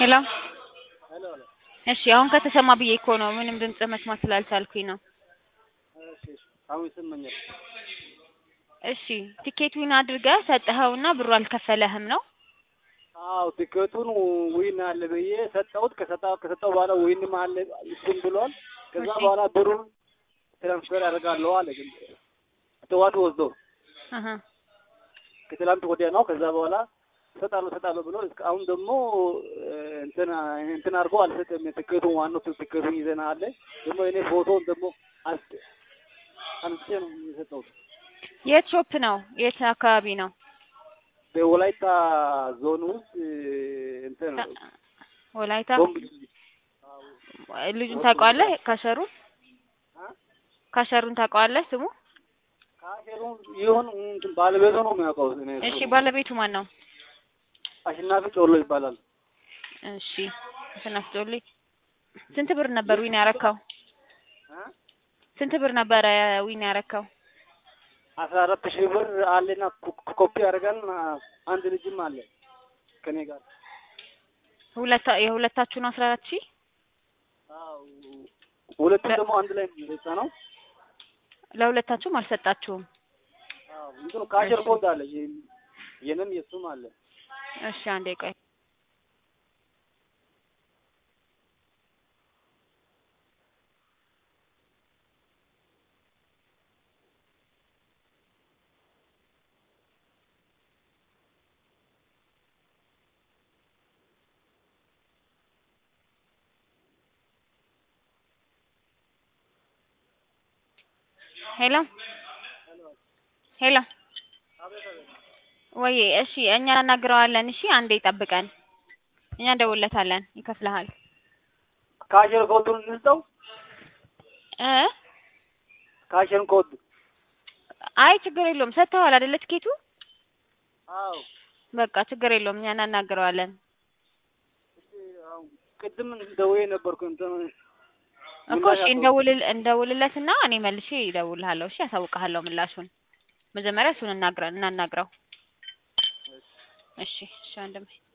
ሄሎ ሄሎ ሄሎ። እሺ አሁን ከተሰማ ብዬ እኮ ነው ምንም ድምጽ መስማት ስላልቻልኩኝ ነው። እሺ እሺ። አሁን ይሰማኛል። እሺ ቲኬቱን አድርገህ ሰጠኸውና ብሩ አልከፈለህም ነው? አዎ ቲኬቱን ዊን አለ ብዬ ሰጠሁት። ከሰጣ ከሰጠው በኋላ ዊንም አለ እሱም ብሏል። ከዛ እሺ። በኋላ ብሩን ትራንስፈር ያደርጋለሁ አለ። ግን ጠዋት ወስዶ አሀ ከትላንት ወዲያ ነው። ከዛ በኋላ እሰጣለሁ እሰጣለሁ ብሎ እስከ አሁን ደግሞ እንትን እንትን አድርጎ አልሰጠም። ትኬቱን ዋናው ትኬቱን ይዘና አለ ደግሞ እኔ ፎቶውን ደግሞ አስ አንስቼ ነው የሰጠሁት። የት ሾፕ ነው? የት አካባቢ ነው? በወላይታ ዞን ውስጥ እንትን ወላይታ ቦምብ ልጁን ታውቀዋለህ? ካሸሩን አ? ካሸሩን ታውቀዋለህ? ስሙ ካሸሩ ይሁን እንትን ባለቤቱ ነው የሚያውቀው። እኔ እሺ እሱ ባለቤቱ ማን ነው? አሸናፊ ጮሎ ይባላል። እሺ ስናስጮልኝ ስንት ብር ነበር ዊን ያረካው? አ? ስንት ብር ነበረ ዊን ያረካው? አስራ አራት ሺህ ብር አለና ኮ- ኮፒ አድርገን አንድ ልጅም አለ ከኔ ጋር ሁለታ የሁለታችሁ ነው አስራ አራት ሺህ አዎ ሁለቱም ደግሞ አንድ ላይ ነው የሰጠ ነው። ለሁለታችሁም አልሰጣችሁም? አዎ እንትኑ ካሸር ኮድ አለ የ- የኔም የሱም አለ። እሺ አንዴ ቆይ ሄሎ ሄሎ ወይ እሺ እኛ እናናግረዋለን። እሺ አንዴ ጠብቀን፣ እኛ እንደውለታለን፣ ይከፍልሃል ካሸር ኮዱን እንስጠው። እ ካሸር ኮድ አይ ችግር የለውም ሰጥተዋል አይደለ ትኬቱ? አዎ በቃ ችግር የለውም እኛ እናናግረዋለን እሺ፣ አዎ ቅድም ደውዬ ነበርኩ እንትን እኮ እሺ እንደውልል እንደውልለትና እኔ መልሼ ይደውልሃለሁ። እሺ ያሳውቅሃለሁ ምላሹን። መጀመሪያ እሱን እናግረ እናናግረው። እሺ እሺ ወንድሜ